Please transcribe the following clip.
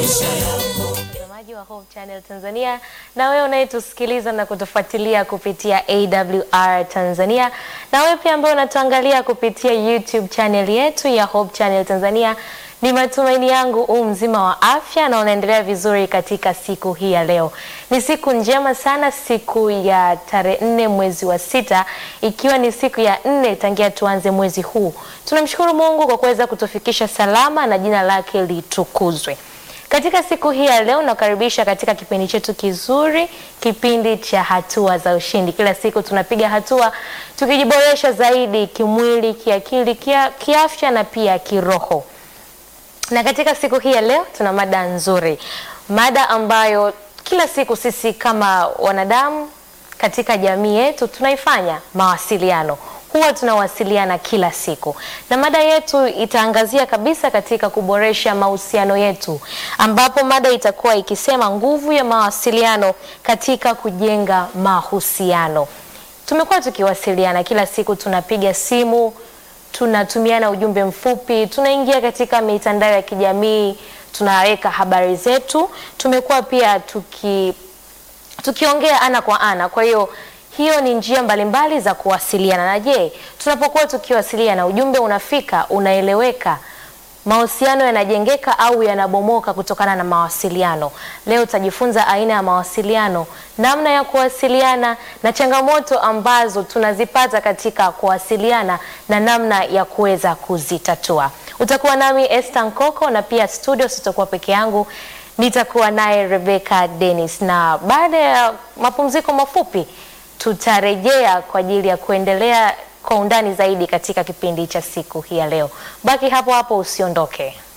Mtazamaji wa Hope Channel Tanzania na wewe unayetusikiliza na kutufuatilia kupitia AWR Tanzania na wewe pia ambaye unatuangalia kupitia YouTube channel yetu ya Hope Channel Tanzania, ni matumaini yangu u mzima wa afya na unaendelea vizuri katika siku hii ya leo. Ni siku njema sana, siku ya tarehe nne mwezi wa sita, ikiwa ni siku ya nne tangia tuanze mwezi huu. Tunamshukuru Mungu kwa kuweza kutufikisha salama na jina lake litukuzwe. Katika siku hii ya leo nakaribisha katika kipindi chetu kizuri, kipindi cha hatua za ushindi. Kila siku tunapiga hatua tukijiboresha zaidi kimwili, kiakili, kia, kiafya na pia kiroho. Na katika siku hii ya leo tuna mada nzuri, mada ambayo kila siku sisi kama wanadamu katika jamii yetu tunaifanya mawasiliano huwa tunawasiliana kila siku, na mada yetu itaangazia kabisa katika kuboresha mahusiano yetu, ambapo mada itakuwa ikisema nguvu ya mawasiliano katika kujenga mahusiano. Tumekuwa tukiwasiliana kila siku, tunapiga simu, tunatumiana ujumbe mfupi, tunaingia katika mitandao ya kijamii, tunaweka habari zetu, tumekuwa pia tuki tukiongea ana kwa ana. Kwa hiyo hiyo ni njia mbalimbali za kuwasiliana. Na je, tunapokuwa tukiwasiliana, ujumbe unafika, unaeleweka, mahusiano yanajengeka au yanabomoka kutokana na mawasiliano? Leo tutajifunza aina ya mawasiliano, namna ya kuwasiliana na changamoto ambazo tunazipata katika kuwasiliana na namna ya kuweza kuzitatua. Utakuwa nami Esther Nkoko na pia studio sitakuwa peke yangu nitakuwa naye Rebecca Dennis, na baada ya mapumziko mafupi tutarejea kwa ajili ya kuendelea kwa undani zaidi katika kipindi cha siku hii ya leo. Baki hapo hapo, usiondoke.